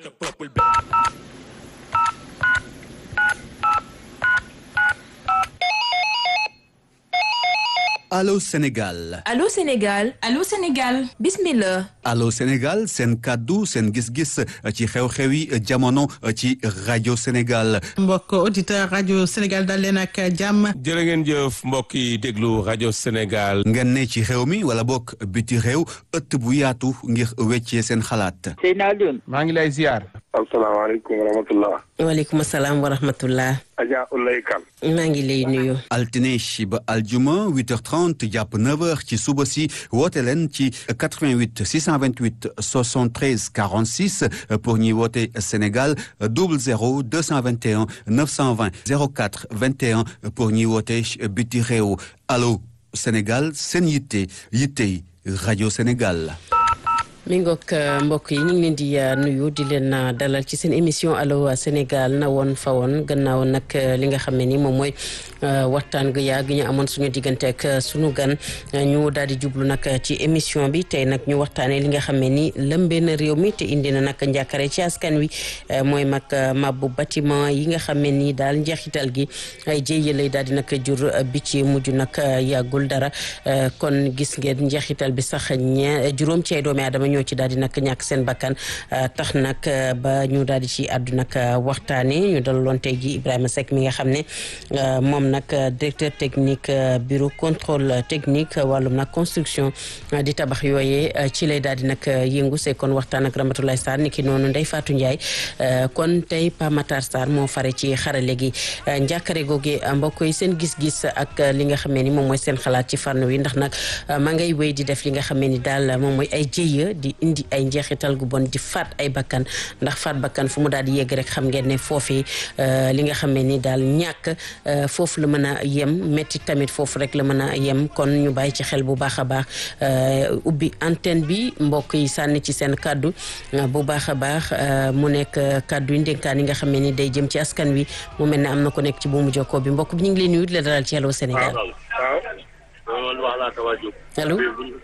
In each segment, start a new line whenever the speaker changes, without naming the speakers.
Allô Sénégal
Allô Sénégal
Allô Sénégal
bismillah
Allô Sénégal seen kàddu seen gis-gis ci xew-xewi jamono ci rajo Sénégal
mbokk auditeur rajo Sénégal dal leen ak jàmm
jërë ngeen jëf mbokk yi déglu rajo Sénégal
ngeen ne ci xew mi wala bokk biti réew ëtt bu yaatu ngir weccee seen xalaat
Seyna Alioune
maa ngi lay ziar
asalaamaaleykum wa rahmatullah
waaleykum salaam wa rahmatullah
Adja Ulay Kan
maa ngi lay nuyu
altine ba aljuma 8h30 jàpp 9h ci suba si woote leen ci 88 628 73 46 pour ñuy woote Sénégal 00 221 920 04 21 pour ñuy woote biti réew allo Sénégal seen yitte yittey rajo Sénégal.
mi ngoog mbokk yi ñu ngi leen di nuyu di leen dalal ci seen émission allo Sénégal na woon fa woon gannaaw nag li nga xam ne ni moom mooy waxtaan gu yàgg ñu amoon suñu diggante ak suñu gan ñu daal di jublu nag ci émission bi tey nag ñu waxtaanee li nga xam ne ni lëmbee na réew mi te indi na nag njàkkare ci askan wi mooy mag mabbu bâtiment yi nga xam ne ni daal njeexital gi ay jéye lay daal di nag jur bi ci mujj nag yàggul dara kon gis ngeen njeexital bi sax ñe juróom ci ay doomi aadama ñoo ci daal di nag ñàkk seen bakkan tax nag ba ñu daal di ci àddu nag waxtaane ñu dalaloon tey ji Ibrahima Seck mi nga xam ne moom nag directeur technique bureau contrôle technique wàllum nag construction di tabax yooyee ci lay daal di nag yëngu see kon waxtaan ak Ramatoulaye Sarr ni ki noonu Ndeye Fatou Ndiaye kon tey Pa Matar Sarr moo fare ci xarale gi njàkkare googi mbokk yi seen gis-gis ak li nga xam ne ni moom mooy seen xalaat ci fànn wi ndax nag ma ngay wéy di def li nga xam ne ni daal moom mooy ay jëya di indi ay njeexital gu bon di faat ay bakkan ndax faat bakkan fu mu daal di yegg rek xam ngeen ne foofii li nga xam ne ni daal ñàkk foofu la mën a yem métti tamit foofu rek la mën a yem kon ñu bàyyi ci xel bu baax a baax ubbi antenne bi mbokk yi sànni ci seen kàddu bu baax a baax mu nekk kàddu yi ndénkaan yi nga xam ne ni day jëm ci askan wi mu mel ne am na ko nekk ci buumu jokkoo bi mbokk bi ñu ngi leen nuyu di la dalal ci Allô Sénégal allo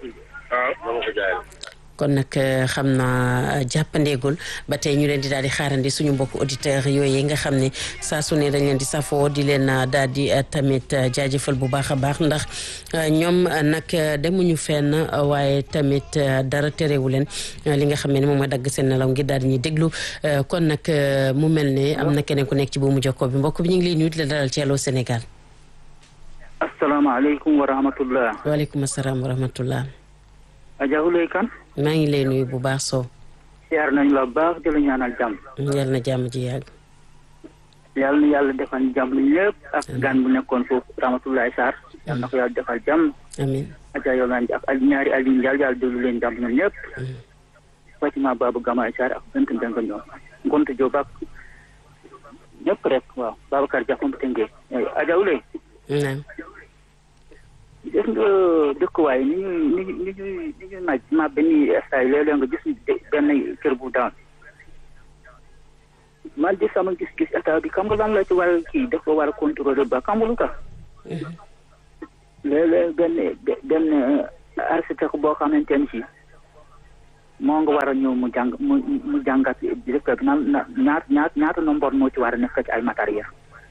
kon nag xam naa jàppandeegul ba tey ñu leen di daal di xaarandi suñu mbokk auditeurs yooyu nga xam ne saa su ne dañ leen di safoo di leen daal di tamit jaajëfal bu baax a baax ndax ñoom nag demuñu fenn waaye tamit dara terewu leen li nga xam ne moom mooy dagg seen nelaw ngir daal di ñuy déglu kon nag mu mel ne am na keneen ku nekk ci buumu jokkoo bi mbokk bi ñu ngi lay nuyu di la dalal ci Allô Sénégal.
asalaamaaleykum wa rahmatullah.
waaleykum salaam wa rahmatullah.
Adja Ulay Kan
maa ngi lay nuyu bu baax Sow.
siyaar nañ la baax di la ñaanal jàmm.
yal na jàmm ji yàgg.
yàlla na yàlla defal jàmm ñëpp ak gan bu nekkoon foofu Ramatoulaye Sarr. yàlla na ko yàlla defal jàmm.
amiin
Adja yow naan ak ak ñaari Aliou Ndiaye yàlla déglu leen jàmm ñoom ñëpp. Fatima Babou Gamaye Sarr ak bent Mbengue ñoom. Ngonte Diop ak ñëpp rek waaw Babacar Diakhoum Tëngéej. Adja Ulay.
naam.
gis nga dëkkuwaay ni ñuy ni ñuy ni ñuy ni ñuy naaj ma benn stade léeg-léeg nga gis benn kër bu daan man di sama gis-gis état bi xam nga lan la ci war a kii dafa war a contrôler ba xam nga lu tax léeg-léeg benn benn architecte boo xamante ne si moo nga war a ñëw mu jàng mu mu jàngat dëkk bi nan ñaat ñaat ñaata nombre moo ci war a nekk ci ay matériel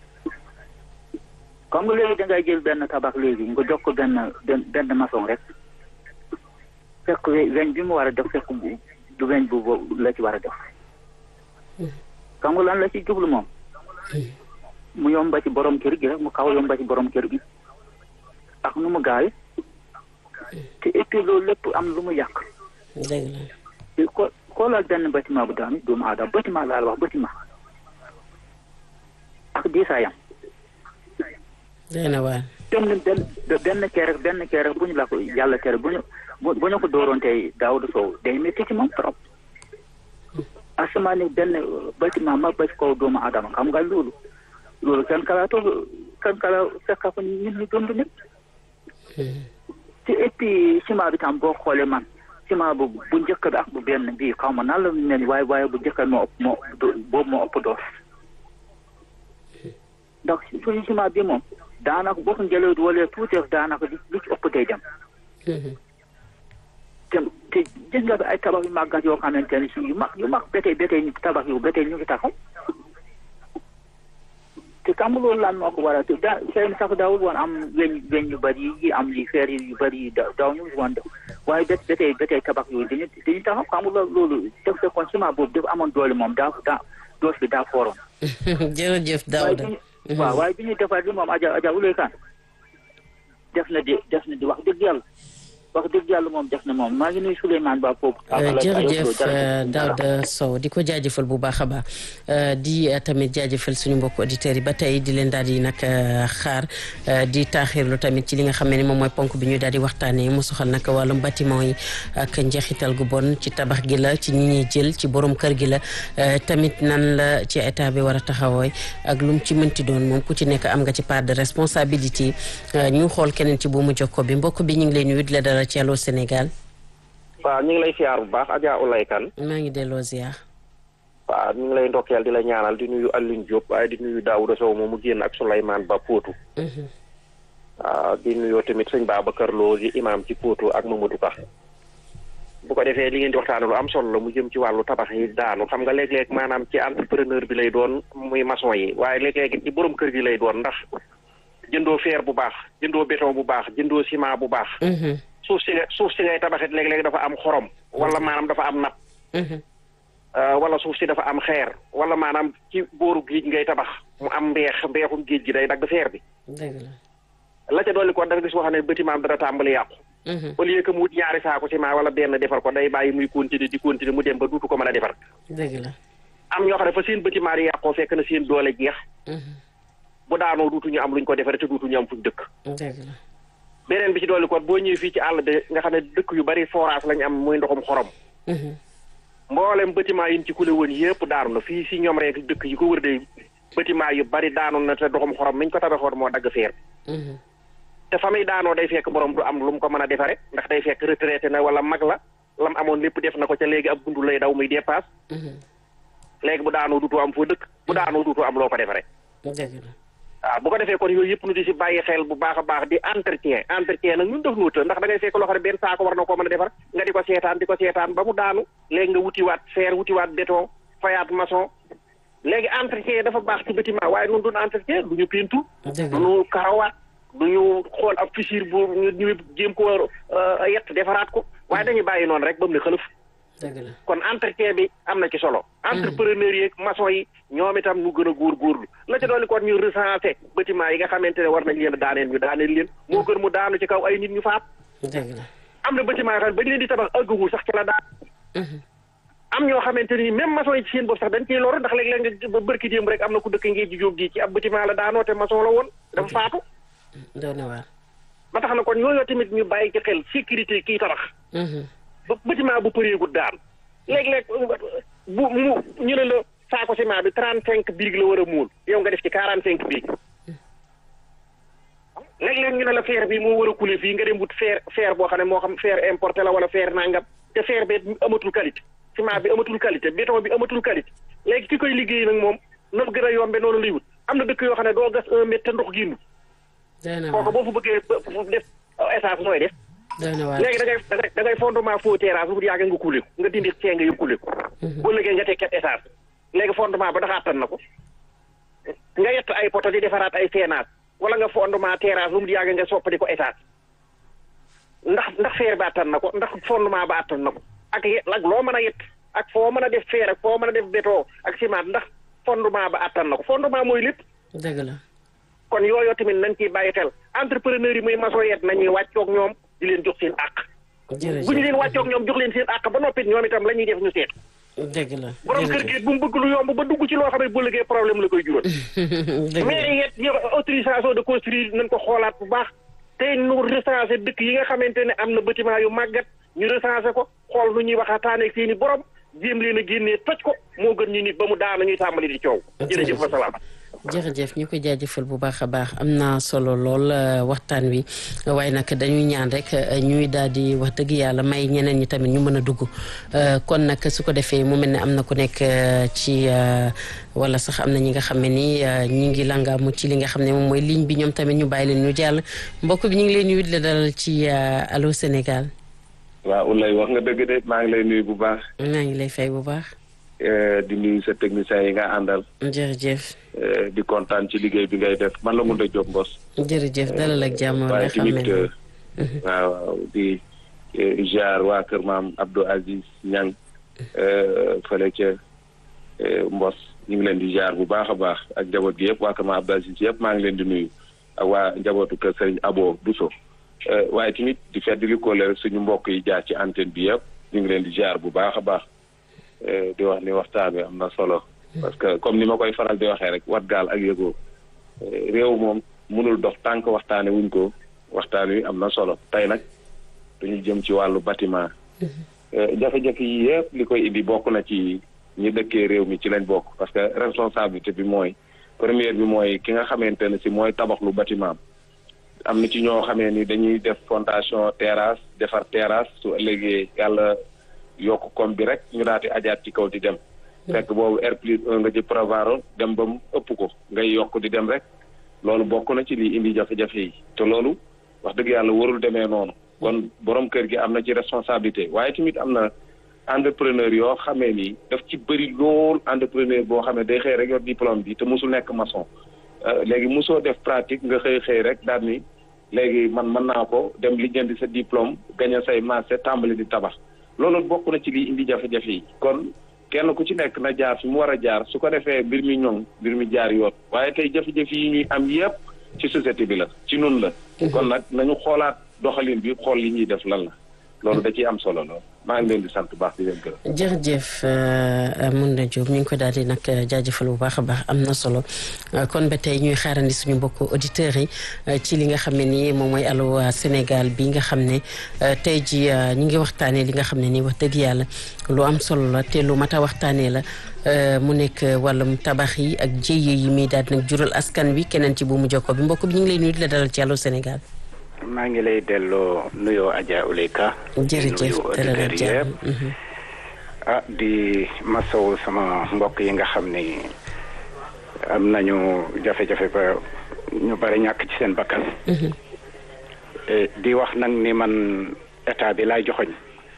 comme nga léegi dangay jël benn tabax léegi nga jox ko benn benn benn maçon rek fekk weñ bi mu war a def fekk bu du weñ bu la ci war a def xam nga lan la ci jublu moom mu yomba ci borom kër gi rek mu kaw yomba ci borom kër gi ak nu mu gaay te et puis loolu lépp am lu mu yàq
dëgg la
ko xoolal benn bâtiment bu daanu doomu aadama bâtiment laa la wax bâtiment ak diisaayam
dëgg na waar.
benn benn benn kee rek benn kee rek bu ñu la ko yàlla tere bu ñu bu ñu ko dooroon tey daaw du soow day métti ci moom trop asamaan ni benn bâtiment mag ba ci kaw doomu adama xam nga loolu loolu kenn kalaatoo kenn kala fekka ko ñun ñu dund nit ci et puis ciment bi tam boo xoolee man ciment bu bu njëkk bi ak bu benn bii xaw ma nan la mel waaye waaye bu njëkk moo ëpp moo boobu moo ëpp doos ndax suñu ciment bi moom daanaka boo ko njëlee wala tuuti daanaka li ci ëpp day dem te te gis nga ay tabax yu màggat yoo xamante ne si yu mag yu mag ba tey ba tey tabax yu ba tey ñu ngi taxaw te xam nga loolu lan moo ko waral te da xëy na sax daawul woon am weñ weñ yu bëri yi am li feer yu bëri yi daaw ñu woon def waaye ba ba tey ba tey tabax yooyu dañu dañu taxaw xam nga loolu loolu def fekkoon ciment boobu dafa amoon doole moom daa daa doos bi daa fooroon
jërëjëf
waaye
Daouda
bi ñu waaw waaye bi ñuy defar li moom aja aja uley kan def na di def na di wax dëgg yàlla wax dëgg yàlla moom def na moom maa ngi nuyu Souleymane Ba foofu
jërëjëf Daouda Sow di ko jaajëfal bu baax a baax di tamit jaajëfal suñu mbokk auditeurs yi ba tey di leen daal di nag xaar di taaxirlu tamit ci li nga xam ne moom mooy ponk bi ñuy daal di waxtaanee mu soxal nag wàllum bâtiment yi ak njeexital gu bon ci tabax gi la ci ñi ñuy jël ci borom kër gi la tamit nan la ci état bi war a taxawooy ak lu mu ci mënti doon moom ku ci nekk am nga ci part de responsabilité ñu xool keneen ci bu mu jokko bi mbokk bi ñu ngi leen nuyu di la dara ci Allô Sénégal.
waaw ñu ngi lay siyaar bu baax Adja Oulay Kane
maa ngi delloo ziar.
waaw ñu ngi lay ndokkeel di la ñaanal di nuyu Alioune Diop waaye di nuyu Daouda Sow moom mu génn ak Souleymane Ba Potou. waaw di nuyoo tamit sëñ Babacar Lo di imam ci Potou ak Mamadou Ka. bu ko defee li ngeen di waxtaane lu am solo la mu jëm ci wàllu tabax yi daanu xam nga léeg-léeg maanaam ci entrepreneur bi lay doon muy maçon yi waaye léeg-léeg ci borom kër gi lay doon ndax jëndoo fer bu baax jëndoo béton bu baax jëndoo ciment bu baax. suuf si suuf si ngay tabaxit léeg-léeg dafa am xorom wala maanaam dafa am napp wala suuf si dafa am xeer wala maanaam ci booru géej ngay tabax mu am mbeex mbeexum géej gi day dagg feer bi
dëgg la.
la ca dolli ko da nga gis wax ne bâtiment dara tàmbali yàqu au lieu que mu wut ñaari saako ciment wala benn defar ko day bàyyi muy continuer di continuer mu dem ba duutu ko mën a defar
dëgg la.
am ñoo xam ne fa seen bâtiment yi yàqoo fekk na seen doole jeex bu daanoo duutu ñu am luñ ko defaree te duutu ñu am fuñ dëkk
dëgg la.
beneen bi ci dolli ko boo ñëwee fii ci àll bi nga xam ne dëkk yu bari forage lañ am muy ndoxum xorom mboolem bâtiment yi ñu ci kule woon yëpp daanu na fii si ñoom rek dëkk yi ko wër de bâtiment yu bari daanu na te ndoxum xorom miñ ko tabaxoon moo dagg feer te fa muy daanoo day fekk borom du am lu mu ko mën a defare ndax day fekk retraité na wala mag la lam amoon lépp def na ko ca léegi ab bundu lay daw muy dépasse léegi bu daanoo duutoo am foo dëkk bu daanoo duutoo am loo ko defare
dëgg la.
waaw bu ko defee kon yooyu yëpp nu di si bàyyi xel bu baax a baax di entretien entretien nag ñun def nuuta ndax da ngay fekk loo xam ne benn saako war na koo mën a defar nga di ko seetaan di ko seetaan ba mu daanu léegi nga wutiwaat fer wutiwaat béton fayaat maçon léegi entretien dafa baax ci bâtiment waaye nun duñ entretien du ñu peinture
dëgg
du
la.
ñu karawaat du ñu xool ab fissure bu ñu ñu jéem ko yett defaraat ko waaye dañuy bàyyi noonu rek ba mu ne xëlëf
dëgg la.
kon entretien bi am na ci solo entrepreneur yi ak maçon yi ñoom itam ñu gën a góorgóorlu la ca dooli kon ñu recensé bâtiment yi nga xamante ne war nañ leen a daaneel ñu daaneel leen moo gën mu daanu ci kaw ay nit ñu faat
dëgg la.
am na bâtiment yoo xam ne bañ leen di tabax ëggagul sax ci la daan am ñoo xamante ni même maçon yi ci seen bopp sax dañ ciy loru ndax léeg-léeg nga ba bërki démb rek am na ku dëkk ngee ji jóg gi ci ab bâtiment la daanoo te maçon la woon dafa faatu
doy na waar.
ba tax na kon yooyu tamit ñu bàyyi ci xel sécurité kii tabax ba bâtiment bu përeegut daan léeg-léeg bu mu ñu ne la saako ciment bi trente cinq birig la war a muul yow nga def ci quarante cinq birig léeg-léeg ñu ne la fer bi moo war a couler fii nga dem wut fer fer boo xam ne moo xam fer importé la wala fer nangam te fer bi amatul qualité ciment bi amatul qualité béton bi amatul qualité léegi ki koy liggéey nag moom na gën a yombe noonu lay wut am na dëkk yoo xam ne doo gas un mètre te ndox génn
doy na
kooku
waar
boo fa bëggee ba- def essence nooy def
doy na waar.
léegi da ngay da ngay da ngay fondement faux terrasse bu yàgg nga kuule ko nga dindi cee nga yëg kuule ko. boo liggéey nga teg ket essence léegi fondement ba dafa attan na ko nga yett ay poto di defaraat ay seenaat wala nga fondement terrasse bu mu yàgg nga soppali ko essence ndax ndax feer ba attan na ko ndax fondement ba attan na ko ak ye ak loo mën a yett ak foo mën a def feer ak foo mën a def béton ak ciment ndax fondement ba attan na ko fondement mooy lépp.
dëgg la.
kon yooyu tamit nañ ciy bàyyi xel entrepreneur yi muy maçon yeet nañuy wàccoog ñoom di leen jox seen àq.
jërëjëf
bu ñu leen wàccoog ñoom jox leen seen àq ba noppi ñoom itam la ñuy def ñu seet.
dëgg la.
borom kër gi bu mu bëgg lu yomb ba dugg ci loo xam ne bu liggéey problème la koy jural.
dëgg la.
mais yet yo autorisation de construire nañ ko xoolaat bu baax te nu recensé dëkk yi nga xamante ne am na bâtiment yu màggat ñu recensé ko xool nu ñuy waxataane ak seen i borom jéem leen a génnee toj ko moo gën ñu nit ba mu daana ñuy tàmbali di coow. jërëjëf wa salaam.
jërëjëf ñu koy jaajëfal bu baax a baax am na solo lool euh, waxtaan wi waaye nag dañuy ñaan rek euh, ñuy daal di wax dëgg yàlla may ñeneen ñi tamit ñu mën a dugg euh, kon nag su ko defee mu mel ne am na ku nekk ci wala sax am na ñi nga xam ne ni ñi ngi langaamu ci li nga xam ne moom mooy ligne bi ñoom tamit ñu bàyyi leen ñu jàll mbokk bi ñu ngi leen nuyu di la dalal ci Allô Sénégal.
waaw Oulaye wax nga dëgg de maa ngi lay nuyu bu baax.
maa ngi lay fay bu baax.
di nuyu sa technicien yi nga àndal.
jërëjëf.
di kontaan ci liggéey bi ngay def man la mun a jóg mbos.
jërëjëf dalal ak jàmm
waaye
nga xam
tamit
ne
waaw waaw di jaar waa kër maam Abdou Aziz Niang fële ca mbos ñu ngi leen di jaar bu baax a baax ak njaboot gi yëpp waa kër maam Abdou Aziz yëpp maa ngi leen di nuyu ak waa njabootu kër Serigne Abo Bousso waaye tamit di fedd li ko rek suñu mbokk yi jaar ci antenne bi yëpp ñu ngi leen di jaar bu baax a baax di wax ni waxtaan bi am na solo parce que comme ni ma koy faral di waxee rek wat gaal ak yëgoo réew moom mënul dox tànk waxtaane wuñ ko waxtaan wi am na solo tey nag dañu jëm ci wàllu bâtiment jafe-jafe yi yëpp li koy indi bokk na ci ñi dëkkee réew mi ci lañ bokk parce que responsabilité bi mooy première bi mooy ki nga xamante ne si mooy tabaxlu bâtiment am na ci ñoo xamee ni dañuy def fondation terrasse defar terrasse su ëllëgee yàlla yokk kom bi rek ñu daal di ajaat ci kaw di dem fekk boobu R plus un nga ci prévoir dem ba mu ëpp ko ngay yokk di dem rek loolu bokk na ci li indi jafe-jafe yi te loolu wax dëgg yàlla warul demee noonu kon borom kër gi am na ci responsabilité waaye tamit am na entrepreneur yoo xamee ni daf ci bëri lool entrepreneur boo xam ne day xëy rek yor diplôme bi te musul nekk maçon léegi musoo def pratique nga xëy xëy rek daal ni léegi man mën naa ko dem lijjanti sa diplôme gañe say marché tàmbali di tabax loolu bokk na ci liy indi jafe-jafe yi kon kenn ku ci nekk na jaar fi mu war a jaar su ko defee mbir mi ñoŋ mbir mi jaar yoon waaye tey jafe-jafe yi ñuy am yépp ci société bi la ci nun la kon nag nañu xoolaat doxalin bi xool li ñuy def lan la loolu da ciy am solo lool maa ngi leen di sant bu baax di leen gërëm.
jërëjëf Mounda Diop ñu ngi ko daal di nag jaajëfal bu baax a baax am na solo kon ba tey ñuy xaarandi suñu mbokku auditeurs yi ci li nga xam ne nii moom mooy Allô Sénégal bi nga xam ne tey ji ñu ngi waxtaanee li nga xam ne nii wax dëgg yàlla lu am solo la te lu mat a waxtaanee la mu nekk wàllum tabax yi ak jéye yi muy daal di nag jural askan wi keneen ci bu mu jokko bi mbokk bi ñu ngi lay nuyu di la dalal ci Allô Sénégal.
maa ngi lay delloo nuyoo Adja Ouleyka.
jërëjëf dalal ak jàmm
ah di masawu sama mbokk yi nga xam ni am nañu jafe-jafe ba ñu bari ñàkk ci seen bakkan. di wax nag ni man état bi laay joxoñ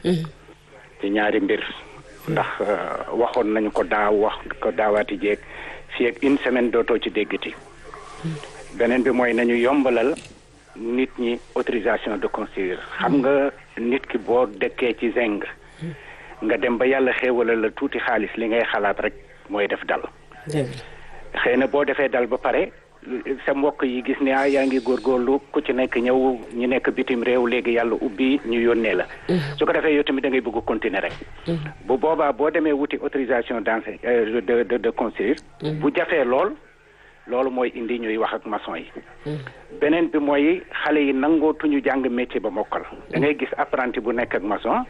ci ñaari mbir. ndax waxoon nañu ko daaw wax ko daawaati jéeg fii ak une semaine dootoo ci déggati. beneen bi mooy nañu yombalal. nit ñi autorisation de construire xam nga nit ki boo dëkkee ci zeng nga dem ba yàlla xéewala la tuuti xaalis li ngay xalaat rek mooy def dal xëy na boo defee dal ba pare sa mbokk yi gis ne ah yaa ngi góorgóorlu ku ci nekk ñëw ñu nekk bitim réew léegi yàlla ubbi ñu yónnee la su ko defee yow tamit da ngay bëgg continuer rek bu boobaa boo demee wuti autorisation d'ense de de de construire bu jafee lool loolu mooy indi ñuy wax ak maçon yi beneen bi mooy xale yi nangootuñu jàng métier ba mokkal da ngay gis apprenti bu nekk ak maçon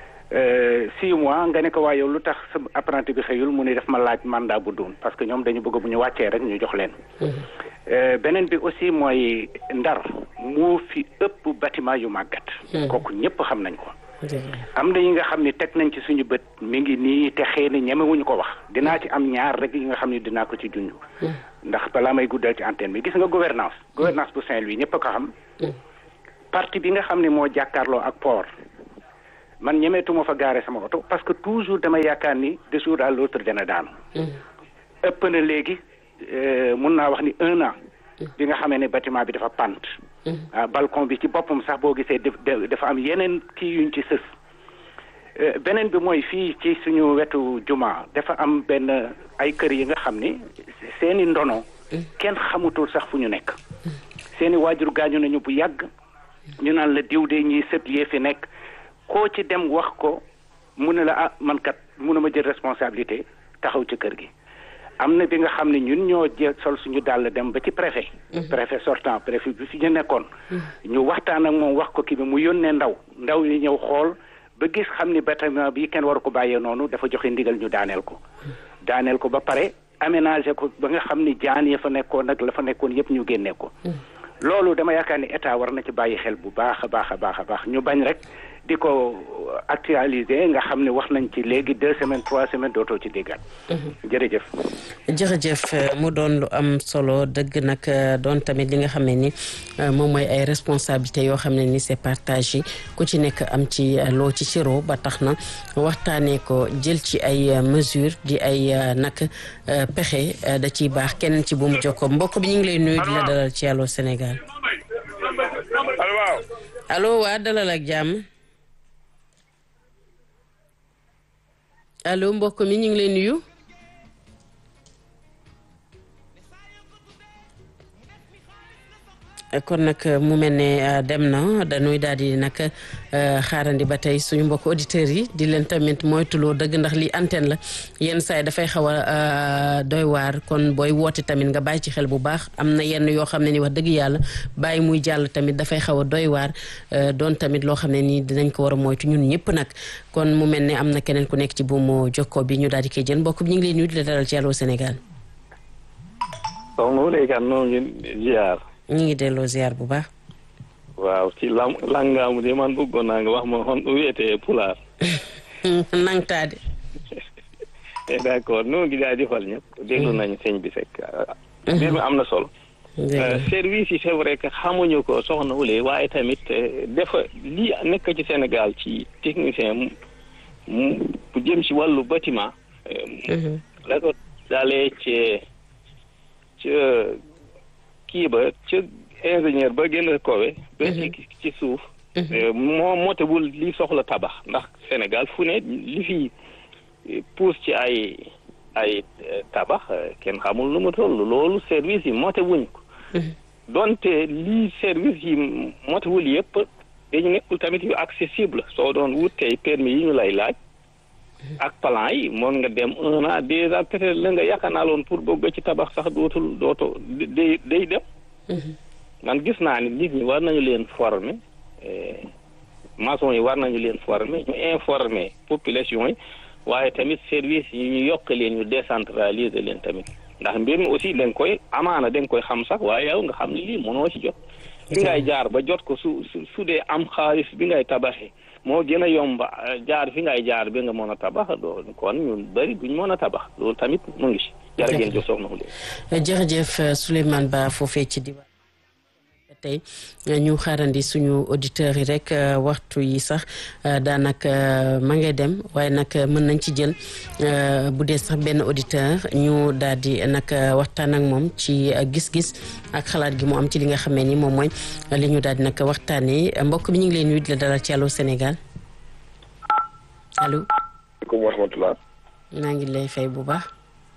six mois nga ne ko waa yow lu tax sa apprenti bi xëyul mu ne def ma laaj mandat bu duun parce que ñoom dañu bëgg bu ñu wàccee rek ñu jox leen beneen bi aussi mooy ndar moo fi ëpp bâtiment yu màggat kooku ñëpp xam nañ ko am na yi nga xam ne teg nañ ci suñu bët mi ngi nii te xëy na ñemewuñu ko wax dinaa ci am ñaar rek yi nga xam ne dinaa ko ci junj ndax balaa may guddal ci antenne bi gis nga gouvernance gouvernance bu Saint-Louis ñëpp a ko xam parti bi nga xam ne moo jàkkaarloo ak port man ñemeetuma fa gaare sama oto parce que toujours dama yaakaar ni de jour à l'autre dana daanu ëpp na léegi mun naa wax ni un an bi nga xamee ne bâtiment bi dafa pant balcon bi ci boppam sax boo gisee dafa am yeneen kii yuñ ci sës beneen bi mooy fii ci suñu wetu juma dafa am benn ay kër yi nga xam ni seeni ndono kenn xamutul sax fu ñu nekk seeni waajur gaañu nañu bu yàgg ñu naan la diw de ñiy sët yee fi nekk koo ci dem wax ko mu ne la ah man kat mënuma jël responsabilité taxaw ci kër gi am na bi nga xam ne ñun ñoo jël sol suñu dàll dem ba ci préfet préfet sortant préfet bi fi ñu nekkoon ñu waxtaan ak moom wax ko kii bi mu yónnee ndaw ndaw yi ñëw xool ba gis xam ni bâtiment bi kenn waru ko bàyyee noonu dafa joxe ndigal ñu daaneel ko daaneel ko ba pare aménager ko ba nga xam ni jaan ya fa nekkoon nag la fa nekkoon yëpp ñu génnee ko loolu dama yaakaar ni état war na ci bàyyi xel bu baax a baax a baax a baax ñu bañ rek di ko actualiser nga xam ne wax nañ ci léegi deux semaines trois semaines dootoo ci déggaat. jërëjëf.
jërëjëf mu doon lu am solo dëgg nag doon tamit li nga xam ne ni moom mooy ay responsabilités yoo xam ne ni c'est partagé ku ci nekk am ci loo ci ciro ba tax na waxtaanee ko jël ci ay mesures di ay nag pexe da ciy baax kenn ci bu mu jokkoo mbokk bi ñu ngi lay nuyu di la dalal ci Allô Sénégal. allo waa dalal ak jàmm. allo mbokk mi ñu ngi lay nuyu. kon nag mu mel ne dem na dañuy daal di nag xaarandi ba tey suñu mbokk auditeurs yi di leen tamit moytuloo dëgg ndax lii antenne la yenn saa yi dafay xaw a doy waar kon booy woote tamit nga bàyyi ci xel bu baax am na yenn yoo xam ne ni wax dëgg yàlla bàyyi muy jàll tamit dafay xaw a doy waar doon tamit loo xam ne nii dinañ ko war a moytu ñun ñëpp nag kon mu mel ne am na keneen ku nekk ci buumu jokkoo bi ñu daal di koy jël mbokk bi ñu ngi lay nuyu di la dalal ci Allô Sénégal.
soxna Oudé Kane noo ngi ziar.
ñu ngi delloo ziar bu baax.
waaw ci lam langaamu de man bëggoon naa nga wax ma xon wiyetee pulaar.
nangtaade.
d' accord noo ngi jaajëfal ñëpp. déglu nañu sëñ bi fekk. mbir mi am na solo. service yi c'est vrai que xamuñu ko soxna Oulé waaye tamit dafa lii nekk ci Sénégal ci technicien mu bu jëm ci wàllu bâtiment. la ko dalee ci ci kii ba ci ingénieur ba gën a kowe ba ci ci suuf moo motewul li soxla tabax ndax Sénégal fu ne li fi pousse ci ay ay tabax kenn xamul lu mu toll loolu service yi motewuñ ko donte lii service yi motewul yëpp dañu nekkul tamit yu accessible soo doon wut tey permis yi ñu lay laaj ak plan yi moon nga dem un an deux ans peut-être la nga yaakaanaaloon pour bëgg ci tabax sax dootul dooto day day dem man gis naa ni nit ñi war nañu leen former maçon yi war nañu leen former ñu informer population yi waaye tamit service yi ñu yokk leen ñu décentraliser leen tamit ndax mbir mi aussi da nga koy amaana da nga koy xam sax waaye yow nga xam ne lii mënoo ci jot fi ngay jaar ba jot ko su su su dee am xaalis bi ngay tabaxee moo gën a yomba jaar fi ngay jaar bi nga mën a tabax doo kon ñun bëri duñ mën a tabax loolu tamit mu ngi si jërë ngeen jëf soxna Oulé
jërëjëf Souleymane Ba foofee ci diwaan tey ñu xaarandi suñu auditeurs yi rek waxtu yi sax daanaka ma ngay dem waaye nag mën nañ ci jël bu dee sax benn auditeur ñu daal di nag waxtaan ak moom ci gis-gis ak xalaat gi mu am ci li nga xamee ni moom mooy li ñu daal di nag waxtaanee mbokk bi ñu ngi leen nuyu di la dalal ci Allô Sénégal allo.
asalaamaaleykum wa rahmatulah.
maa ngi lay fay bu baax.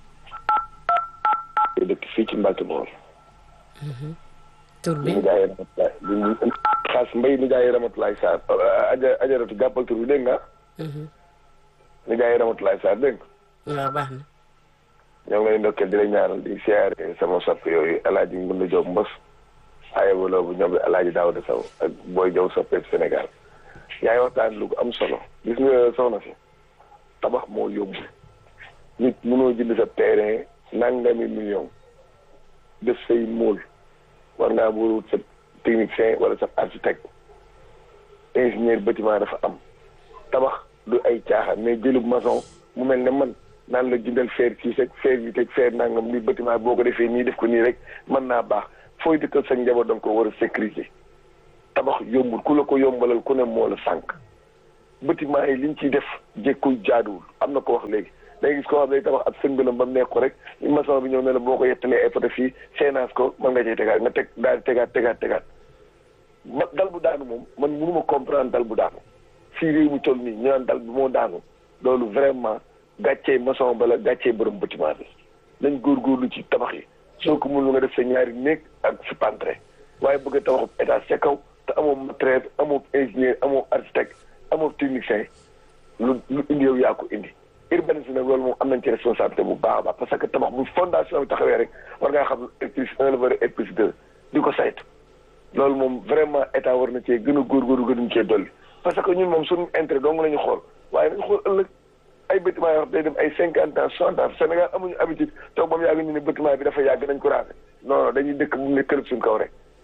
dëkk fii ci Mbacke Bawol.
tur bi
li jaayee Ramatulaay li xaas mbay li jaayee Ramatulaay Sarr aja ajaratu jàppal tur bi dégg nga. li jaayee Ramatulaay Sarr dégg nga.
waaw baax na.
ñoo ngi lay ndokkeel di la ñaanal di siyaare sama soppe yooyu El Hadj Ngounda Diop Mbos. Aye Wala bu ñoom El Hadj Daouda Sow ak Boy Diaw soppeeku Sénégal. yaa ngi waxtaan lu ko am solo. gis nga soxna si tabax moo yóbbu. nit mënoo jënd sa terrain nangami million def say móol. war ngaa wut sa technicien wala sa architecte ingénieur bâtiment dafa am tabax du ay caaxaan mais jëlub maçon mu mel ne man naan la jëndal fer kii seg fer bi teg fer nangam ni bâtiment boo ko defee nii def ko nii rek mën naa baax fooy dëkkal sa njaboot da nga ko war a sécuriser tabax yombul ku la ko yombalal ku ne moo la sànq bâtiment yi liñ ciy def jékkul jaaduwul am na ko wax léegi day gis koo xam ne day tabax ab sëngalam ba mu nekk ko rek maçon bi ñëw ne la boo ko yettalee ay poto fii seenaas ko mën nga cay tegaat nga teg daal di tegaat tegaat tegaat ma dal bu daanu moom man mënuma comprendre dal bu daanu fii réew mi toll nii ñu naan dal bi moo daanu loolu vraiment gàccee maçon ba la gàccee borom bâtiment bi nañ góorgóorlu ci tabax yi soo ko mënul nga def sa ñaari néeg ak sa pantre waaye bëgg a tabaxu étage ca kaw te amoo matériel amoo ingénieur amoo architecte amoo technicien lu lu indi yow yaa ko indi urbanisme nag loolu moom am nañ ci responsabilité bu baax a baax parce que tabax bu fondation bi taxawee rek war ngaa xam R plus un la war a R plus deux di ko saytu loolu moom vraiment état war na cee gën a góorgóorlu gënuñ cee dolli parce que ñun moom suñu intérêt dong la ñu xool waaye nañu xool ëllëg ay bâtiment yoo xam day dem ay cinquante ans soixante ans Sénégal amuñu habitude toog ba mu yàgg ñu ne bâtiment bi dafa yàgg nañ ko raafé non non dañuy dëkk bu ne kër suñu kaw rek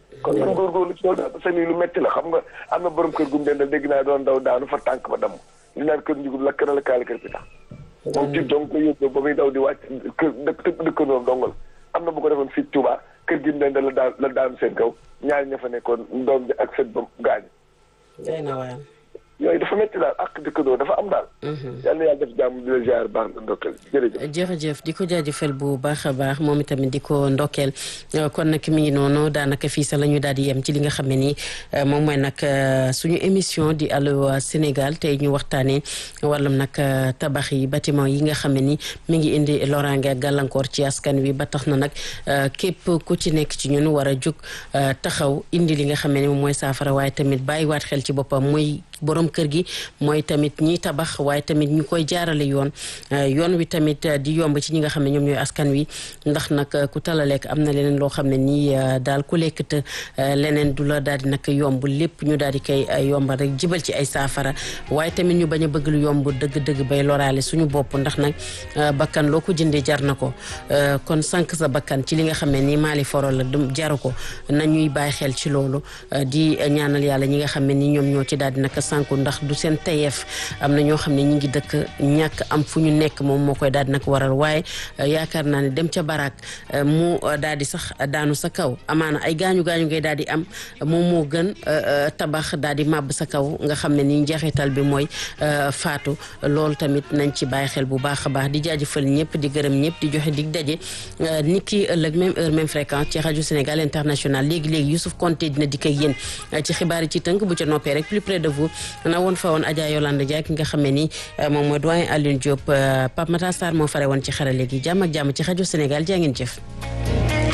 kon nañ góorgóorlu ci loolu daal seen lu métti la xam nga am na borom kër gum dendal dégg naa doon daw daanu fa tànk ba damm li naan kër njugub lakk na la kaali kër bi tax moom ci donc ko yóbbu ba muy daw di wàcc kër dëkk dëkkandoom dongal am na bu ko defoon fii Touba kër gi mu dendal la daan la daanu seen kaw ñaari ña fa nekkoon doom bi ak seen ba gaañ
day na waayam
yooyu dafa métti daal ak dëkkandoo dafa am daal. yal na yàlla def jàmm di la ziar baax na ndokkeel jërëjëf.
jërëjëf di ko jaajëfal bu baax a baax moom itamit di ko ndokkeel kon nag mi ngi noonu daanaka fii sax la ñu daal di yem ci li nga xam ne nii moom mooy nag suñu émission di Allô Sénégal tey ñu waxtaanee wàllum nag tabax yi bâtiment yi nga xam ne ni mi ngi indi loraange ak gàllankoor ci askan wi ba tax na nag képp ku ci nekk ci ñun war a jug taxaw indi li nga xam ne ni moom mooy saafara waaye tamit bàyyiwaat xel ci boppam muy. borom kër gi mooy tamit ñiy tabax waaye tamit ñu koy jaarale yoon yoon wi tamit di yomb ci ñi nga xam ne ñoom ñooy askan wi ndax nag ku tala lekk am na leneen loo xam ne nii daal ku lekk te leneen du la daal di nag yomb lépp ñu daal di koy yombal rek jibal ci ay saafara waaye tamit ñu bañ a bëgg lu yomb dëgg-dëgg bay loraale suñu bopp ndax nag bakkan loo ko jëndee jar na ko kon sànq sa bakkan ci li nga xam ne nii maali foro la jaru ko nañuy bàyyi xel ci loolu di ñaanal yàlla ñi nga xam ne ni ñoom ñoo ci daal di nag sànku ndax du seen tayeef am na ñoo xam ne ñi ngi dëkk ñàkk am fu ñu nekk moom moo koy daal di nag waral waaye yaakaar naa ne dem ca baraak mu daal di sax daanu sa kaw amaana ay gaañu gaañu ngay daal di am moom moo gën tabax daal di màbb sa kaw nga xam ne ni njeexital bi mooy faatu loolu tamit nañ ci bàyyi xel bu baax a baax di jaajëfal ñëpp di gërëm ñëpp di joxe dig daje nit ki ëllëg même heure même fréquence ci rajo Sénégal international léegi léegi Youssouf Konté dina dikk ak yéen ci xibaar yi ci tënk bu ca noppee rek plus près de vous na woon fa woon Adja Yolande Dia ki nga xam ne ni moom mooy doyen Alioune Diop Pape Matar Sarr moo fare woon ci xarale gi jàmm ak jàmm ci rajo Sénégal jaa ngeen jëf